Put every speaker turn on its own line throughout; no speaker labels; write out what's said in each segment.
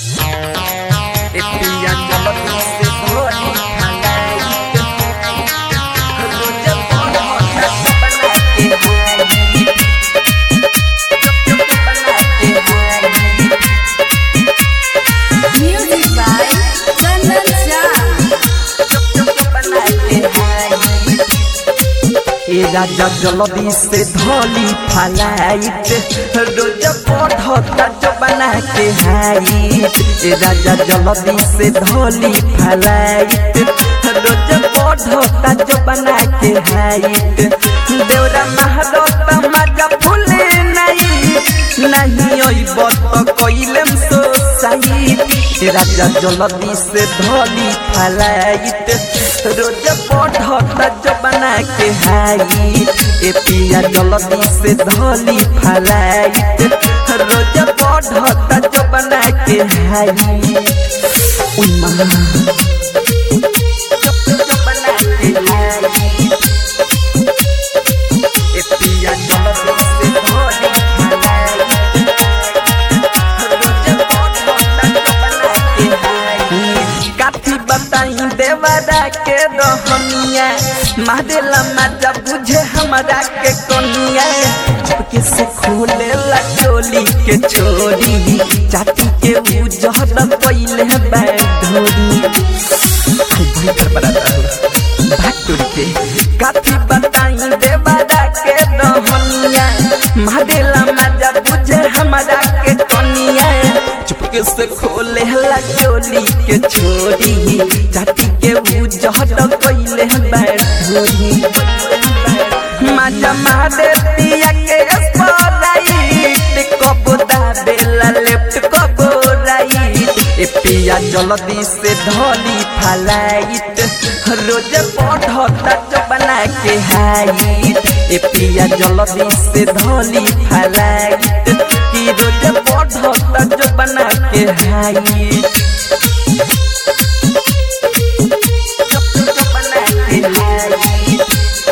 पिया चलती से भोली खलाई रोज पढ़ता बना के हाई बना के हाई
Music by Chandan Shah.
बना के हाई ए राजा जल्दी से धोली फलाइट रोज पढ़ता जो बना के हाइट ए राजा जल्दी से धोली फलाइट रोज पढ़ता जो बना के हाइट देवरा महारत मजा फूले नहीं नहीं ओइब तो कइलेम सो साइट ए राजा जल्दी से धोली फलाइट रोज पढ़ता जो बना के हाइट ए पिया जल्दी से धोली फलाइट रोज पढ़ता जो बना के हाइट उई मां जो बना के हाइट ए पिया जल्दी से धोली फलाइट रोज पढ़ता जो बना के हाइट काथी बताई देवरा के रहनिया मारेला मजा बुझे हमरा के कनिया चुपके से खोले ला चोली के छोरी चाटी के उजहर पहिले बैठोरी भाई घर बनाता हूँ भाग टोरी के काथी बताई देवरा के रहनिया मारेला मजा बुझे हमरा के कनिया चुपके से खोले ला चोली के छोरी चाटी के उजहर पहिले बैठोरी मजा मारे पिया के स्पॉटलाइट कबो दाबेला लेफ्ट कबो राइट ए पिया जल्दी से धोली फलाइट रोज पढ़ता जो बना के हाइट ए पिया जल्दी से धोली फलाइट कि रोज पढ़ता जो बना के हाइट जो बना के हाइट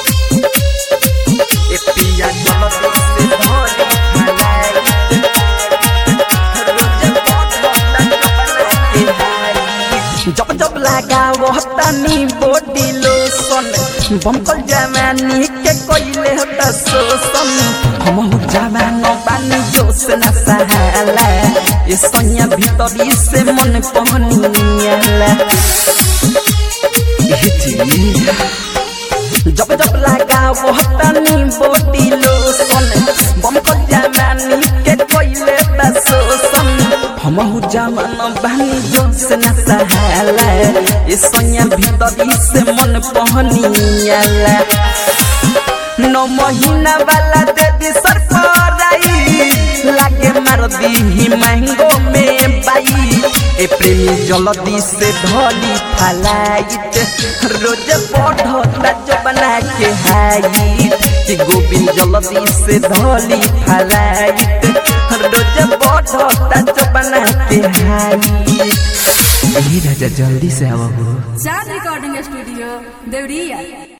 ए पिया जल्दी से धोली फलाइट रोज पढ़ता जो बना के हाइट जब जब लगाओ तनी बॉडी लोशन बमकल जवानी के कोइले होता शोषण हम जवान बानी जोश न सहाला ये सैया भीतरी से मन पहनियाला ए जी जब जब लगाओ तनी बॉडी लोशन बमकल जवानी के कोइले होता शोषण हमहु जवान बानी जोश न सहाला ये सैया भीतरी से मन पहनियाला नौ महीना वाला दे दी सरपराई लागे मार दी महंगो में बाई ए प्रेमी जल्दी से धोली फलाइट रोज पढ़ता जो बना के हाइट कि गोविंद जल्दी से धोली फलाइट रोज पढ़ता जो बना के हाइट राजा जल्दी से आओ
Sound Recording Studio, Devriya.